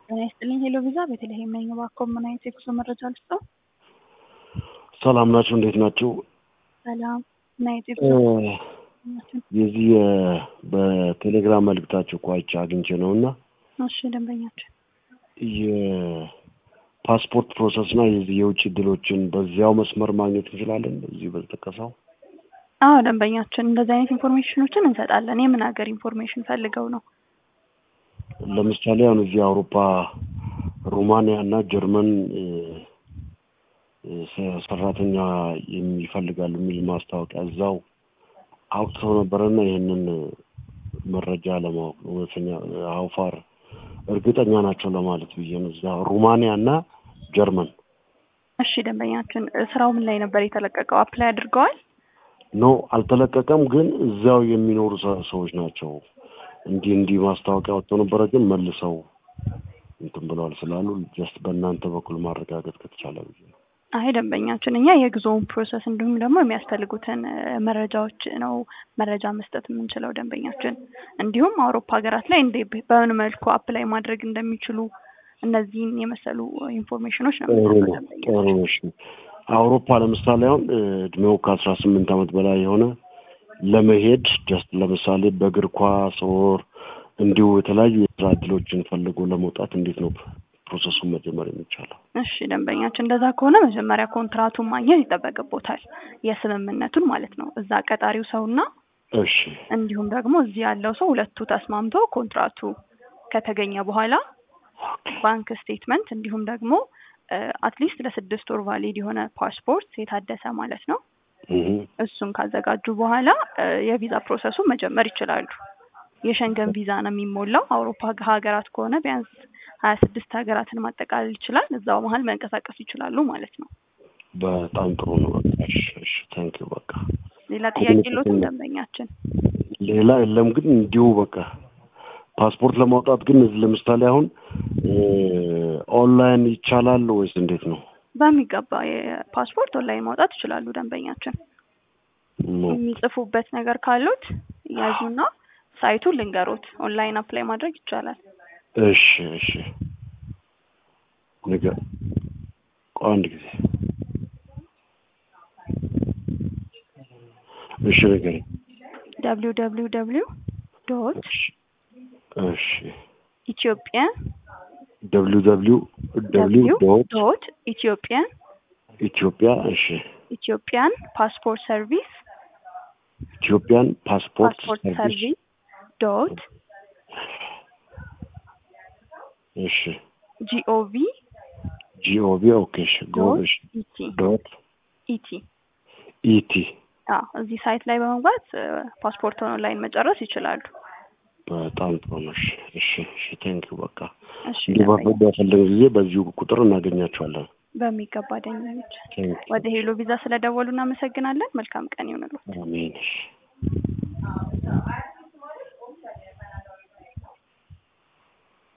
ጤና ይስጥልኝ ሄሎ ቪዛ ቤተልሔም ነኝ። እባክዎ ምን አይነት የጉዞ መረጃ ልስጥዎ? ሰላም ናችሁ? እንዴት ናችሁ? ሰላም ምን አይነት የጉዞ የዚህ የ- በቴሌግራም መልእክታችሁ እኮ አይቼ አግኝቼ ነው እና እሺ ደንበኛችን የፓስፖርት ፕሮሰስ እና የዚህ የውጭ እድሎችን በዚያው መስመር ማግኘት እንችላለን? እዚህ በተጠቀሰው አዎ ደንበኛችን እንደዚህ አይነት ኢንፎርሜሽኖችን እንሰጣለን። የምን ሀገር ኢንፎርሜሽን ፈልገው ነው? ለምሳሌ አሁን እዚህ አውሮፓ ሩማንያ እና ጀርመን እ፣ እ፣ ሰ- ሰራተኛ የሚፈልጋሉ የሚል ማስታወቂያ እዛው አውጥተው ነበረና ይህንን መረጃ ለማወቅ ነው። እውነተኛ አውፋር እርግጠኛ ናቸው ለማለት ብዬ ነው። እዛ ሩማንያ እና ጀርመን እሺ ደንበኛችን ስራው ምን ላይ ነበር የተለቀቀው? አፕላይ አድርገዋል? ኖ አልተለቀቀም፣ ግን እዚያው የሚኖሩ ሰ- ሰዎች ናቸው። እንዲህ እንዲህ ማስታወቂያ ወጥተው ነበረ፣ ግን መልሰው እንትን ብለዋል ስላሉ ጀስት በእናንተ በኩል ማረጋገጥ ከተቻለ ብዬ ነው። አይ ደንበኛችን እኛ የጉዞውን ፕሮሰስ እንዲሁም ደግሞ የሚያስፈልጉትን እ፣ መረጃዎች ነው መረጃ መስጠት የምንችለው ደንበኛችን። እንዲሁም አውሮፓ ሀገራት ላይ እንደ በምን መልኩ አፕላይ ማድረግ እንደሚችሉ እነዚህን የመሰሉ ኢንፎርሜሽኖች ነው ጥሩ የምንሰጠው ነው። ደንበኛችን። ጥሩ ነው። እሺ አውሮፓ ለምሳሌ አሁን እ፣ እድሜው ከአስራ ስምንት ዓመት በላይ የሆነ ለመሄድ ጀስት ለምሳሌ በእግር ኳስ ኦር እንዲሁ የተለያዩ የስራ እድሎችን ፈልጎ ለመውጣት እንዴት ነው ፕሮሰሱን መጀመር የሚቻለው? እሺ ደንበኛችን እንደዛ ከሆነ መጀመሪያ ኮንትራቱን ማግኘት ይጠበቅቦታል። የስምምነቱን ማለት ነው። እዛ ቀጣሪው ሰውና እሺ እንዲሁም ደግሞ እዚህ ያለው ሰው ሁለቱ ተስማምቶ ኮንትራቱ ከተገኘ በኋላ ባንክ ስቴትመንት እንዲሁም ደግሞ አትሊስት ለስድስት ወር ቫሊድ የሆነ ፓስፖርት የታደሰ ማለት ነው። እህ፣ እሱን ካዘጋጁ በኋላ እ፣ የቪዛ ፕሮሰሱን መጀመር ይችላሉ። የሸንገን ቪዛ ነው የሚሞላው። አውሮፓ ሀገራት ከሆነ ቢያንስ ሀያ ስድስት ሀገራትን ማጠቃለል ይችላል። እዛው መሀል መንቀሳቀስ ይችላሉ ማለት ነው። በጣም ጥሩ ነው። በቃ እሺ፣ እሺ ታንኪዩ በቃ ሌላ ጥያቄ የለዎትም ደንበኛችን? ሌላ የለም። ግን እንዲሁ በቃ ፓስፖርት ለማውጣት ግን እዚህ ለምሳሌ አሁን እ፣ ኦንላይን ይቻላል ወይስ እንዴት ነው? በሚገባ የፓስፖርት ኦንላይን ማውጣት ይችላሉ ደንበኛችን። ኖ የሚጽፉበት ነገር ካሉት ያዙና ሳይቱን ልንገሮት። ኦንላይን አፕላይ ማድረግ ይቻላል። እሺ እሺ ንገር ቆይ አንድ ጊዜ እሺ ንገረኝ ደብሊው ደብሊው ደብሊው ዶት እሺ እሺ ኢትዮጵያን ደብሊው ደብሊው ደብሊው ዶት ዶት ኢትዮጵያን ኢትዮጵያ እሺ ኢትዮጵያን ፓስፖርት ሰርቪስ ኢትዮጵያን ፓስፖርት ፓስፖርት ሰርቪስ ሰርቪስ ዶት እሺ ጂኦቪ ጂኦቪ ኦኬ እሺ ጎ ዶት እሺ ኢቲ ዶት ኢቲ ኢቲ አዎ እዚህ ሳይት ላይ በመግባት ፓስፖርቱን ኦንላይን መጨረስ ይችላሉ። በጣም ጥሩ ነው። እሺ እሺ እሺ ቴንኪው በቃ እሺ እንዲህ ደንበኛ በፈለግን ጊዜ በዚሁ ቁጥር እናገኛቸዋለን። በሚገባ ደንበኞች ቴንኪው ወደ ሄሎ ቪዛ ስለደወሉ እናመሰግናለን። መልካም ቀን ይሁንልዎት። አሜን። እሺ